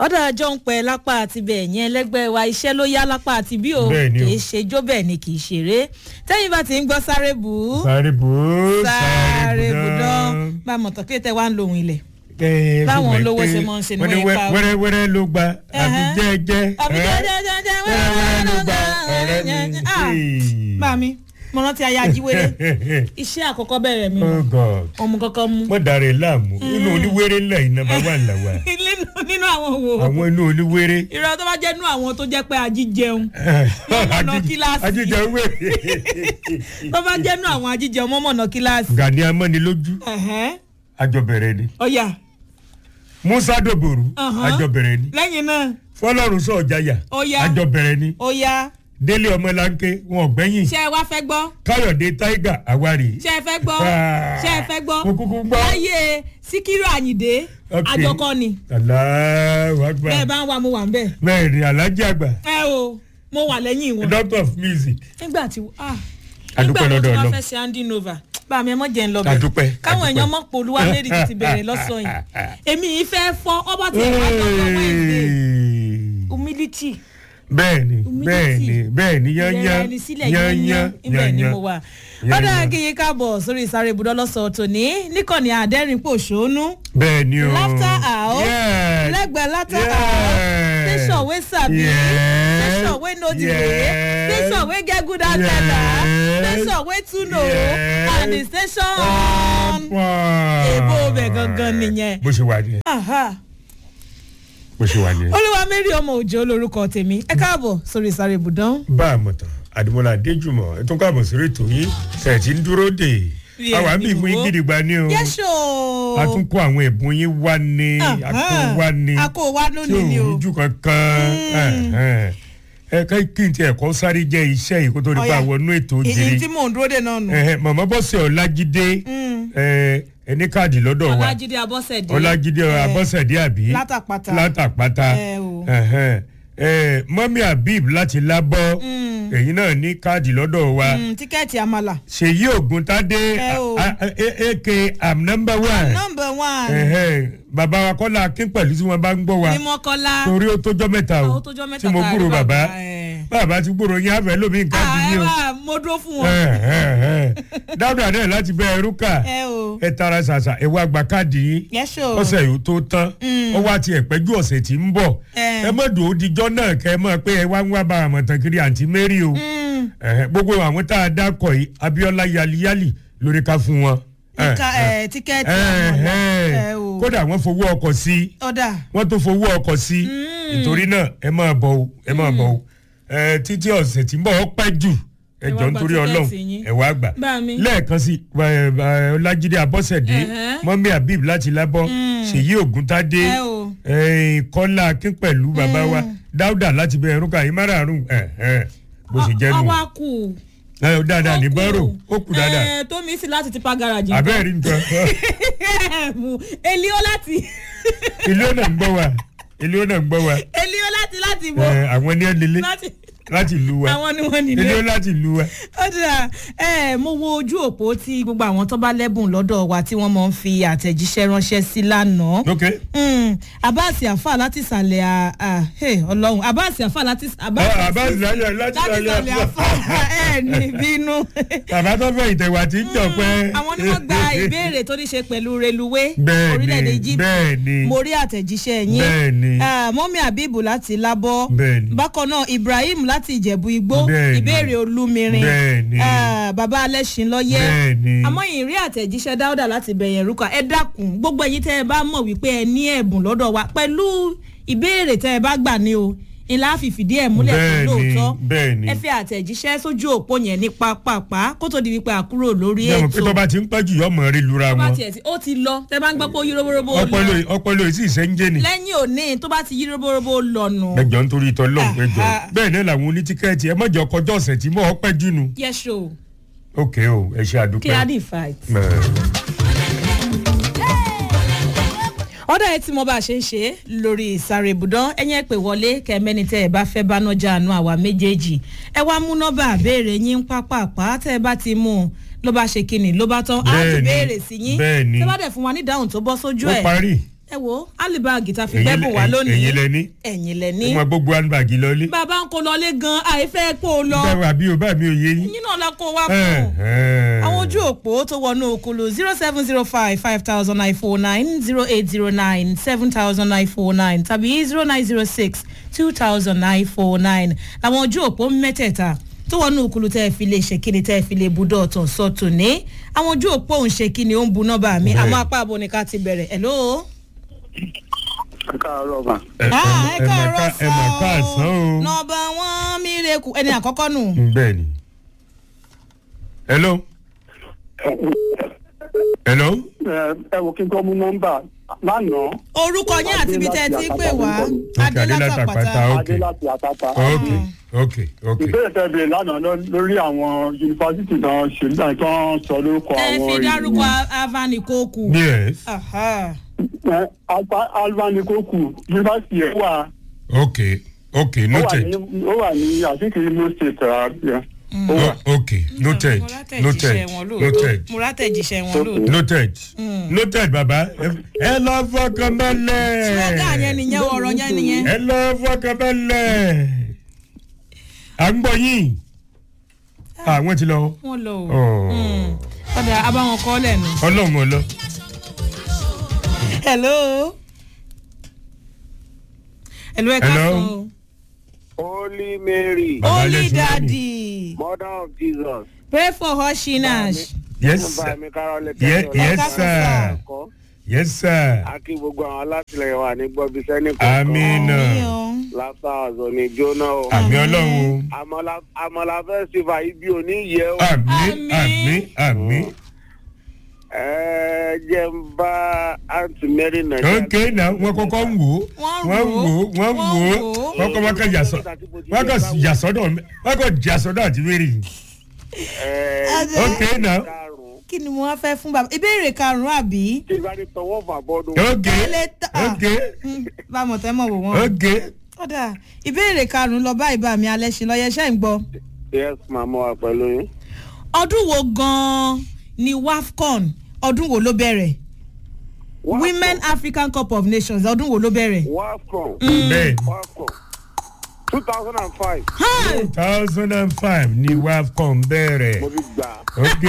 ọ̀dọ̀ àjọ ń pẹ́ lápá àti bẹ́ẹ̀ yẹn ẹlẹ́gbẹ́ wa iṣẹ́ ló yá lápá àti bí o Bẹ́ẹ̀ ni o. kì í ṣe jó bẹ́ẹ̀ ni kì í ṣeré tẹ́yìn bá ti ń gbọ́ sáré bù ú sáré bù ú sáré bù dán bá a mọ̀ tán kí tẹ wá ń lo ohun ilẹ̀ Eh, Báwọn fún mi olówó pé ṣe máa ń ṣe ni wọ́n ní wọ́n yẹn pa o. wẹ́rẹ́ wẹ́rẹ́ ló gba àbí Ẹhẹ́. jẹ́jẹ́ àbí eh, jẹ́jẹ́jẹ́jẹ́ wẹ́rẹ́ wẹ́rẹ́ ló gba ọ̀rẹ́ mi. Ah, Hey. bá mi mo rántí ayé ajíwèrè iṣẹ́ àkọ́kọ́ bẹ̀rẹ̀ mi oh god ọmọ kankan mú wọ́n dàrẹ́ láàmú inú oníwéré ńlá yìí nàbà wà làwà nínú nínú àwọn wo àwọn inú oníwéré. irọ́ tó bá jẹ́ nínú àwọn tó jẹ́ pé ajíjẹun mọ̀nà kíláàsì. ajíjẹ wéré. tó bá jẹ́ nínú àwọn ajíjẹun mọ́mọ́nà kíláàsì. gani amánilójú Ẹ̀hẹ́n. àjọbẹ̀rẹ̀ ni ọ̀yà musa doboru Ọ̀hán. àjọbẹ̀rẹ̀ ni lẹ́yìn náà fọlọ́run sọ̀jáyà Ọya. àjọbẹ̀rẹ̀ ni ọ̀yà délé ọmọlanke wọn ọ̀gbẹ́yìn ṣé ẹ wá fẹ́ gbọ́ káyọ̀dé tiger àwárí. ṣé ẹ fẹ́ gbọ́ Ah. ṣé ẹ fẹ́ gbọ́ mo kúkú gbọ́. láyé síkírù àyìndé Ok. àjọkọ ni aláwọ̀ àgbà bẹ́ẹ̀ bá ń wà mo wà ń bẹ̀ mẹ́rin alájí àgbà ẹ o mo wà lẹ́yìn wọn doctor of music. nígbà tí ah Adúpẹ́ nígbà lọ́dọ̀ tí wọ́n Ọlọ́run. fẹ́ ṣe handing over bá mi ẹ mọ́ jẹ́ ń lọ Adúpẹ́, káwọn adúpẹ́. èèyàn mọ̀ pé olúwa mary ti ti bẹ̀rẹ̀ lọ́sàn yìí èmi yìí fẹ́ fọ́ ọba tí ìwà dọ́dọ̀ wednesday humility bẹ́ẹ̀ni Humility. bẹ́ẹ̀ni bẹ́ẹ̀ni ìrẹ̀ra yányán ẹni sílẹ̀ yányán ibẹ̀ ni mo wà. Yányán. ọ̀dà kìí káàbọ̀ sórí ìsáré ibùdó lọ́sọ̀ọ́ tòní níkànnì àdẹ́rìn-pòṣónú bẹ́ẹ̀ni o laughter house Yes. lẹ́gbẹ̀ẹ́ laughter Yes. house station wey sabi Yes. station wey know the way Yes. station wey get good agenda Yes. station wey too know Yes. and the station on. èbó bẹ̀ gangan nìyẹn. bó ṣe wà nìyẹn Aha. bó ṣe wà nìyẹn. olúwa mary ọmọ òjò lorúkọ tèmi ẹ káàbọ̀ sórí ìsáré ibùdó. bá a mọ̀ tán àdìmọ́lá adéjùmọ̀ ètò káàbọ̀ sórí ètò yìí ṣe ti ń dúró dè Yeah, àwa bí ìmú ìwọ. gidigba ni o yẹ́sọ̀. a tún kó àwọn ẹ̀bùn yín wá ní àkó wá ní àkó wa tí lónìí ni ò o. rújú kankan ẹ ká kí n tiẹ̀ kọ́ sáré jẹ́ iṣẹ́ yìí kó tó nípa Ọ̀yá. wọnú ètò èyí òjìrì tí mò ń dúró dè náà nù. màmá bọ́sẹ̀ ọlájídé ẹ, ẹni káàdì lọ́dọ̀ wa ọlájídé abọ́sẹ̀dé. ọlájídé abọ́sẹ̀dé àbí látàpátá. látàpátá Ẹ o. ẹhẹn. Ẹ, mọ́mí habib láti lábọ́ èyí náà ní káàdì lọ́dọ̀ wa Mm, tíkẹ́ẹ̀tì àmàlà. ṣèyí ògùntadé Ẹ o. a- a- a- aka am number one nọmba one. ẹhẹn. bàbá wa kọ́lá akín pẹ̀lú tí wọ́n bá ń gbọ́ wa ní mọ́kọ́lá. torí ó tójọ́ mẹ́ta o Ó tójọ́ mẹ́ta tí mo tá a gbúrò rí bàbá bàbá, ẹ. bàbá ti gbúrò yín àfẹ́ lómi nǹkan Ah, bí ẹ yín o wá mo dúró fún wọn. ẹhẹn. dáúdà náà láti bẹ ẹrú kà ẹ o. ẹ tara ṣàṣà ẹ wá gba káàdì yín yẹ́sọ̀. ọ̀sẹ̀ yìí tó tán ó wá tiẹ̀ pẹ́jù ọ̀sẹ̀ tí ń bọ̀ Ẹ. ẹ mọ̀ dùn ó dijọ́ náà kẹ́ ẹ mọ̀ pé ẹ wá ń wá bá àmọ̀tàn kiri àǹtí mary o Ẹ̀hẹ̀, gbogbo àwọn tá a dákọ̀ yìí abiola yaliyali lórí ká fún wọn. Ìka ẹ̀ tíkẹ́ẹ̀tì àmàlà. Ẹ Ẹ̀hẹ̀, o. kódà wọ́n fowó ọkọ̀ sí ọ̀dà. wọ́n tó fowó ọkọ̀ sí nítorí náà ẹ máa bọ̀ o ẹ máa bọ̀ o Ẹ, títí ọ̀sẹ̀ tí ń bọ̀ ọ́ pẹ́ jù ẹ Ẹ wá jọ gba nítorí tíkẹ́ẹ̀tì ọlọ́run yín. ẹ wá gbà Bá mi. lẹ́ẹ̀kan sí ẹ, ẹ, ọlájídé abọ́sẹ̀dé Ẹ̀hẹ́. mọ́mí habib láti lábọ́ ṣèyí ògúntadé Ẹ o. ẹ, kọ́lá akín pẹ̀lú bàbá wa dáúdà láti bẹ ẹrúkà yìí márààrún bó ṣe jẹ́ nù ọwọ́ kù. ẹ ò dáadáa ní Ó kù. bọ́rọ̀ ó kù dáadáa Ẹ, tó mi sí láti tipa garaji. abẹ́rẹ́ rí nǹkan Mú elio láti ilé ọ̀nà ń gbọ́ wa ilé ọ̀nà ń gbọ́ wa elio láti láti bọ̀. ẹ, àwọn ní ẹlẹ́lẹ́ láti láti lu wa àwọn ni wọ́n ilé nílé. ọ̀nà láti lu wa. ó dà ẹ mo wo ojú òpó tí gbogbo àwọn tó bá lẹ́bùn lọ́dọ̀ wa tí wọ́n máa ń fi àtẹ̀jíṣẹ́ ránṣẹ́ sí lánàá. ok Mm, abasi afa láti ìsàlẹ̀ à- à, hey, ọlọ́run abasi afa láti Ah, Abbas láyà láti láti ìsàlẹ̀ láyà afa ẹ ní bínú. bàbá tó fẹ́ ìtẹ̀wà tí ń jọ pẹ́. àwọn ni wọ́n gba ìbéèrè tó ní ṣe pẹ̀lú reluwé Bẹ́ẹ̀ni, orílẹ̀-èdè Egypt bẹ́ẹ̀ni. mo rí àtẹ̀jíṣẹ́ yín Bẹ́ẹ̀ni. Ah, mọ́mí abibu láti lábọ́ Bẹ́ẹ̀ni. bákan náà ibrahim láti ìjẹ̀bú igbó Bẹ́ẹ̀ni. ìbéèrè olúmirin Bẹ́ẹ̀ni. Ah, bàbá alẹ́sìn lọ́yẹ́ Bẹ́ẹ̀ni. àmọ́ ìrí àtẹ̀jíṣẹ́ dáúdà láti bẹ̀yẹn rúkà ẹ dákun gbogbo ẹ̀yin tẹ́ ẹ bá mọ̀ wípé ẹ ní ẹ̀bùn lọ́dọ̀ wa pẹ̀lú ìbéèrè tẹ́ ẹ bá gbà ní o ìlà fìfìdí ẹ̀ múlẹ̀ fún Bẹ́ẹ̀ni, lóòótọ́ bẹ́ẹ̀ni. ẹ fi àtẹ̀jíṣẹ́ sójú òpó yẹn ní pápápá kó tó di wípé àkúrò lórí jẹ́wọ́n pé ètò tó bá ti ń pẹ́ jù yọmọ rí lura tó bá wọn tiẹ̀ tí ó ti lọ tẹ́ bá ń gbọ́ pé ó yí roborobo lọ ọpọlọ ọpọlọ yìí sì ṣe ń jẹ́ ni. lẹ́yìn òní tó bá ti yí roborobo lọ nù. ẹjọ nítorí ìtọ́ lọ́hùn ẹjọ Aha. bẹ́ẹ̀ náà làwọn onítíkẹ́ẹ̀tì ẹ mọ̀jọ kọjọ́ ọ̀sẹ̀ tí mọ̀ ọ́ pẹ́ jù nù. yẹ́sọ̀ ok o ẹ ṣe àdúpẹ́. kí á dì fight. Ẹ, ọ̀dà ẹ tí mo bá ṣe ń ṣe lórí ìsàrè ibùdó ẹ̀yìn ẹ̀ pè wọlé kẹ́mẹ́ni tẹ́ ẹ bá fẹ́ bá nájà àánú àwa méjèèjì ẹ wá mú nọ́bà àbẹ̀rẹ̀ yín pápápá tẹ́ ẹ bá ti mú un ló bá ṣe kíni ló bá tán á tún Bẹ́ẹ̀ni, béèrè sí yín bẹ́ẹ̀ni. tẹ́ bá dẹ̀ fún wa ní ìdáhùn tó bọ́ sójú ó ẹ̀ parí ẹ wo alibagi ta fi gbẹ́bùn wá lónìí ẹ̀yin lẹ ní ẹ̀yin lẹ ẹ ní máa gbogbo handbag lọlé bàbá ń kó lọlé gan àìfẹ́ kó o lọ bẹ́ẹ̀ wà bí o bá mi ò yé yín. yín náà la kó wá fún un àwọn ojú òpó tó wọnú okulu zero seven zero five five thousand nine four nine zero eight zero nine seven thousand nine four nine tàbí zero nine zero six two thousand nine four nine làwọn ojú òpó mẹ́tẹ̀ẹ̀ta tó wọnú okulu tẹ́ ẹ fi lè ṣe kíni tẹ́ ẹ fi lè budọ̀ ọ̀tàn sọ́tò ní àwọn ojú òpó òun ṣe kíni ó ń bu nọ́mbà mi Bẹ́ẹ̀. àmọ́ apá àbò ni ká ti bẹ̀rẹ̀ ẹ̀ lóo. ẹ káàárọ̀ mà. ẹ Ah, ẹ ẹ mà káàárọ̀ ká ẹ mà ká àsán sọ o. nọmba wọn mírèkù ẹni àkọ́kọ́ nù. bẹ́ẹ̀ ni. hello. hello. ẹ ẹ wo kí n tó mú nọ́mbà lánàá. orúkọ yín àti ibi tẹ́ ẹ ti ń pè wá Ok, Adélátàpátá, adélátàpátá. ok. adé láti àtàtà. ok ok ok. ìbéèrè tẹ́ bèrè lánàá lọ- lórí àwọn yunifásitì náà ṣe nígbà tí wọ́n sọ lórúkọ ẹ àwọn fi ìlú. dárúkọ avani kókù. yes Aha. Ẹ, Alfa- alvanikoku yunifásitì ẹ̀ wà ok ok ó wà noted ní ó wà ní àtìkì Imo state àbíyá. ó wà. O- ok noted mo noted rátẹ̀jíṣẹ́ wọn lóòótọ́ noted mo rátẹ̀jíṣẹ́ wọn lóòótọ́. noted noted baba ẹ- ẹ lọ fọkàn balẹ̀. slogan yẹn nìyẹn ọ̀rọ̀ yẹn nìyẹn. ẹ lọ fọkàn balẹ̀. à ń gbọ́ yín. àwọn ti lọ. wọ́n lọ o. Oh. Mm. ọ̀dà abáwọn kọ́ lẹ́nu. ọlọ́run ọlọ́. hello. hello ẹ ká Hello. sọ o. Holy Mary, Baba holy Yesu daddy Mother of Jesus. pray for her shinash. yes Bá sir mi Kárọ́lẹ̀ Ye- tẹ́lẹ̀ yes Ẹ ká sọ, sir ọ̀kọ́. yes sir A kí gbogbo àwọn alátìlẹyìn wa ní gbọ́bí sẹ́ni amina Àmín o. Lápá ọ̀zọ́ ni jóná o. àmì ọlọ́run o Àmọ́lá- Àmọ́lá festival ibi òní yẹ o. àmì Àmín. àmì àmì Ẹ jẹ́ ń bá Aunty Mary Nàìjíríà. ok na wọn kọ́kọ́ ń wò ó Wọ́n wọ́n wò wò ó, ó wọ́n wọ́n wò ó wò ó. wọ́n kọ́ wọ́n kọ́ yasọ́ wọ́n kọ́ yasọ́dọ̀ wọ́n kọ́ yasọ́dọ̀ àti wẹ́rì Adé. ok na Karùn-ún. kí ni mo wá fẹ́ fún bàbá ìbéèrè karùn-ún àbí. Tí ìbá ní tọwọ́ fà bọ́dún. ok Tẹ́lẹ̀ tá- ok bá a mọ̀ tẹ́ mọ̀ wò wọ́n. ok kódà ìbéèrè karùn-ún lọ báyìí bá mi alẹ́ ṣe lọ́yẹ ṣẹ́ ń gbọ́. Yes, màmá wa pẹ̀lú yín. ọdún wo gan-an ni wafcon ọdún wo ló bẹ̀rẹ̀ women african cup of nations ọdún wo ló bẹ̀rẹ̀. WAFCON. bẹ́ẹ̀ WAFCON. two thousand and five. two thousand and five ni wafcon bẹ̀rẹ̀ Mo ti gbà. ok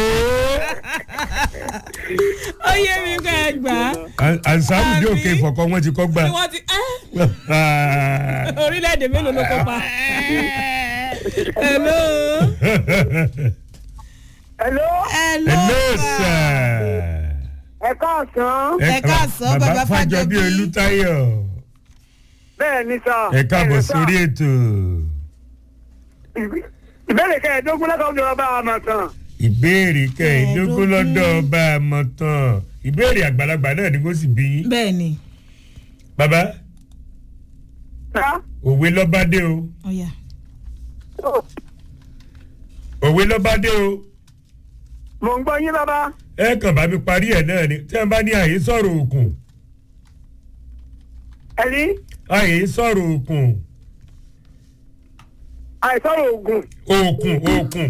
ó yé mi kọ́ ẹ gbà á. ansaru dé òkè ìfọ̀kọ́ wọn ti kọ́ gbà. ni wọ́n ti ẹ́ orílẹ̀-èdè mélòó ló kópa. hello. hello hello. hello sir. sir. ẹ káàsán Ẹ káàsán, bàbá Fájọbí Fájọbí. Olútáyọ̀ bẹ́ẹ̀ ni sà. ẹ káàbọ̀ sórí ètò ìbéèrè kẹẹ̀ẹ́dógún lọ́kàn ń jọba àmọ̀ tán. ìbéèrè kẹẹ̀ẹ́dógún lọ́dọ̀ ọba àmọ̀tàn ìbéèrè àgbàlagbà náà ni kò sì bí yín. bẹ́ẹ̀ ni bàbá Sá. òwe lọ́bádé o ọ̀yà. òwe lọ́bádé o mò ń gbọ́ yín bàbá. ẹ kàn bá mi parí ẹ̀ náà ni tí wọ́n bá ní àyè sọ̀rọ̀ òkun ẹ̀rí àyè sọ̀rọ̀ òkun àìsọ̀rọ̀ oògùn òkun òkun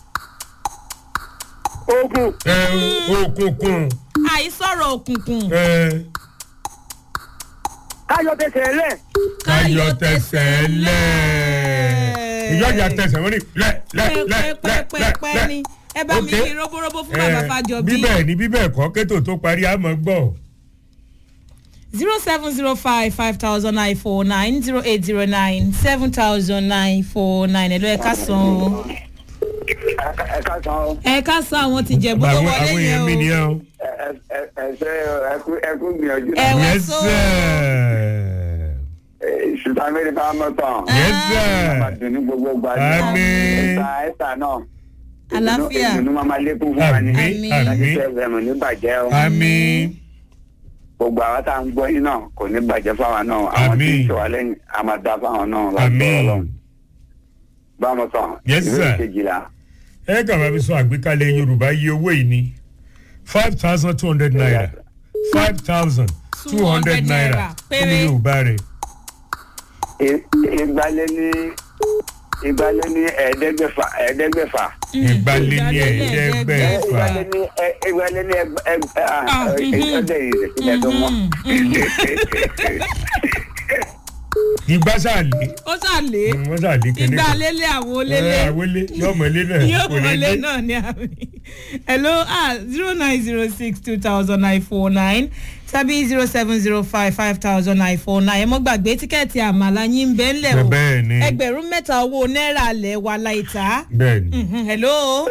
oògùn ẹ òkùnkùn àìsọ̀rọ̀ òkùnkùn ẹ káyọ̀ tẹsẹ̀ lẹ̀. káyọ̀ tẹsẹ̀ lẹ̀ ìjọ́jà tẹsẹ̀ wọ́n ní lẹ̀ lẹ̀ lẹ̀ lẹ̀ pẹ́pẹ́pẹ́pẹ́ lẹ̀ ni ẹ bá mi Ok. kí roborobo fún bàbá Fájọbí. bíbẹ̀ ni bíbẹ̀ kọ́ kétò tó parí àmọ́ gbọ́. zero seven zero five five thousand nine four nine zero eight zero nine seven thousand nine four nine ẹ̀lọ́ ẹ̀ka san o. ẹ káàsán o. ẹ̀ka san àwọn ti jẹ̀bú tó àwọn wọlé àwọn yẹn èèyàn mi o. nìyẹn o. ẹ ṣe ẹkú gbìyànjú. Ẹ wá yes so. sir. ṣùgbọ́n mẹ́rin bá mọ́ tán. yes sir. máa dùn ní gbogbo ìgbà. Àmín. ẹ̀sà ẹ̀sà náà. àlàáfíà ìdùnnú máa máa lékún fún wa ní. àmì Àmín. àmì láti fẹ́ ẹ̀mọ̀ ní bàjẹ́ o. àmì gbogbo àwọn tá à ń gbọ́ yín náà kò ní bàjẹ́ fáwọn náà. àwọn tí ń Àmín. ṣe wà lẹ́yìn a máa dá fáwọn náà láti Àmín. ọlọ́run. bá a mọ̀ tán. Yes, sir. ìbéèrè kejìlá. ẹ kàn bá mi sọ àgbékalẹ̀ yorùbá iye owó yìí ni five thousand two hundred naira five thousand two hundred naira kí ni péré. yorùbá rẹ̀ I- ìgbàlẹ̀ ní ìgbàlẹ̀ ní ẹ̀ẹ́dẹ́gbẹ̀fà ẹ̀ẹ́dẹ́gbẹ̀fà ìgbàlẹ̀ ní ẹ̀ẹ́dẹ́gbẹ̀fà ìwálé ní ẹ- ìwálé ní ẹgbẹ́ ẹgbẹ́ Ah, mhm. ọjọ́ yìí ìṣẹ̀lẹ̀ tó mọ́. ìgbà sàlẹ̀ ó ṣàlè wọ́n sàlẹ̀ kẹ́lẹ́ ìgbà lélẹ̀ àwọn olélé àwọlé yọmọlé náà yóò kò ní wọlé dé. náà ní àmì hello ah zero nine zero six two thousand nine four nine tàbí zero seven zero five five thousand nine four nine ẹ mọ́ gbàgbé tíkẹ́ẹ̀tì àmàlà yín bẹ́ẹ̀ ńlẹ̀ o bẹ́ẹ̀ ni ẹgbẹ̀rún mẹ́ta owó náírà lẹ̀ wà láìta bẹ́ẹ̀ ni Mhm, hello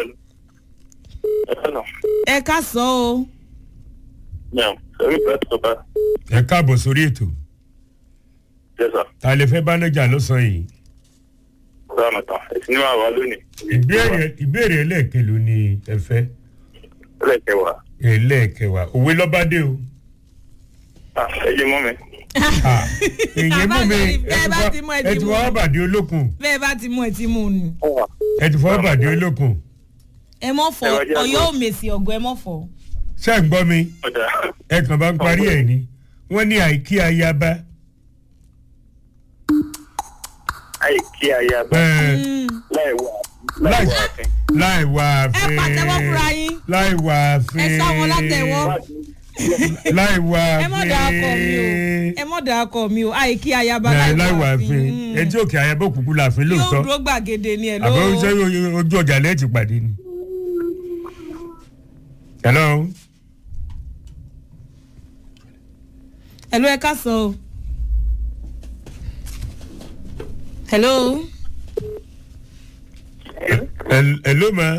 ẹ ká sọ o Now, sorry, press stopper. ẹ káàbọ̀ sórí ètò Yes, sir. ta lè fẹ́ bánájà lọ́sàn-án yìí Ọ̀gá mi tán. Ẹ̀sìn ní wàá wá lónìí. ìbéèrè ìbéèrè ẹlẹ́ẹ̀kẹlò ni ẹ fẹ́ Ẹlẹ́kẹ̀wá. ẹlẹ́ẹ̀kẹwà òwe lọ́bàdé o Ah, ẹ jẹ́ mọ́ mi. Ah, èyí mú mi Bẹ́ẹ̀ bá ti mú ẹ ẹ ti ti mú. fọwọ́ bàdé olókun bẹ́ẹ̀ bá ti mú ẹ ti mú un ni Ọ̀wà. ẹ ti fọwọ́ bàdé olókun ẹ mọ̀ fọ Ẹ wá jẹ́ àgbọ̀. ọ̀yọ́ òmèsì ọ̀gọ́ ẹ mọ̀ fọ. ṣé ń gbọ́ mi Ọ̀dà. ẹ kàn bá ń parí ẹ̀ ni wọ́n ní àìkí ayaba Ayé kí ayé abá. ẹ̀, Láì wá. láì Láì wá àfin. láì wà ẹ àfin pàtẹ́wọ́ fúnra yín láì wà àfin ẹ sá wọn látẹ̀wọ́ láì wà ẹ mọ̀ dà akọ mi o àfin ẹ mọ̀ dà akọ mi o àìkí ayaba láì láì wà wà àfin fín ẹ tí òkè ayaba òkùnkùn láàfin yóò lóòótọ́ dúró gbàgede ni ẹ ló àbẹ̀ oúnjẹ ojú ọjà lẹ́ẹ̀tì pàdé ni. hello ẹ ló ẹ ká sọ o. hello Hel- hello ma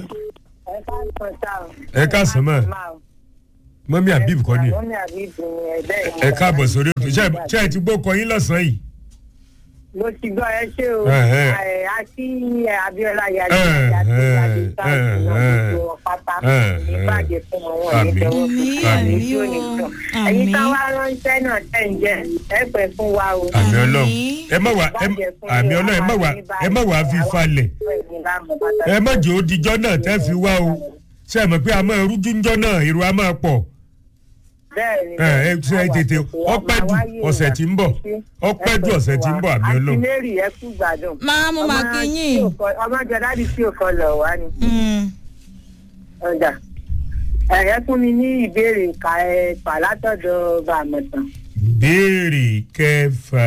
ẹ káàsán ma mọ́mí habib kọ́ ni ẹ káàbọ̀ sórí ètò ṣé ẹ- ṣé ẹ ti gbó kọyín lọ́sàn-án yìí. mo ti gbọ́ ẹ ṣé o Ẹ̀hẹ́. ẹ àti abiola yàrá Ẹ̀hẹ́, àti ẹ̀hẹ́, ìyàdí gbogbo wọn pátá ẹ̀hẹ́, ní bàjẹ́ fún wọn wọn Àmín. ní tẹwọ́ Àmín, fún wa ní àmín tí ò ní o, tàn àmín. ẹ̀yin táwa ránṣẹ́ náà tẹ̀ ń jẹ ẹ pẹ́ fún wa o. àmì ọlọ́run Àmín. ẹ má wà ẹ àmì ọlọ́run ẹ má wà ẹ má wà á fi falẹ̀ ẹ má jẹ́ òdìjọ́ náà tẹ́ fi wá o ṣé ẹ mọ̀ pé a máa rújú ńjọ́ náà èrò a máa pọ̀ ẹ ẹ ṣe ẹ tètè ọpẹ́ jù ọ̀sẹ̀ tí ń bọ̀ ọpẹ́ jù ọ̀sẹ̀ tí ń bọ̀ àmì ọlọ́run. àti mary ẹ kú gbádùn. máa mo máa kí yín. ọmọ jọ dáàdi tí ò kọ lọ wá ni. Mm. ọjà ẹ̀yẹ́ fún mi ní ìbéèrè ìka ẹ̀ fà látọ̀dọ̀ bàmọ̀tàn. béèrè kẹfà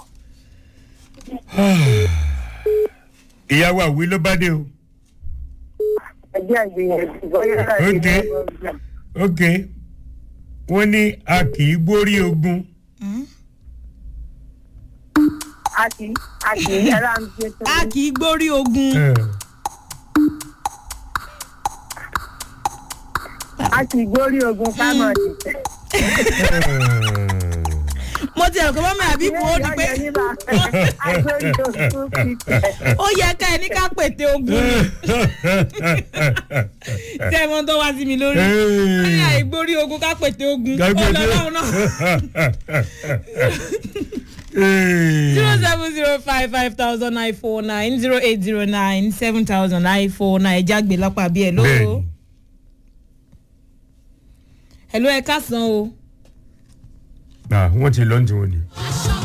ìyàwó àwí ló bá dé o ẹgbẹ́ ìgbìyànjú bóyá Ok. ok wọ́n ní a kì í gbórí ogun Mm. a kì í a kì í ẹ̀rọ àmì ṣe tó. a kì í gbórí ogun. Eh, a kì í gbórí ogun ká mọ̀ dìtẹ̀. eh. mo ti ẹ̀rọ pé mọ́mí àbíkú ó di pé agbórí ogun kìtẹ̀. ó yẹ ká ẹ ní ká pète ogun tẹ ẹ mọ tó wá sí mi lórí. ó ní àìgbórí ogun ká pète ogun ó lọ lọ́hùn náà. zero seven zero five five thousand nine four nine zero eight zero nine seven thousand nine four nine ẹja gbé lápá bí ẹ ló. Bẹ́ẹ̀ni. ẹ ló ẹ ká san o. wọ́n ti lọ́n tí wọ́n ni.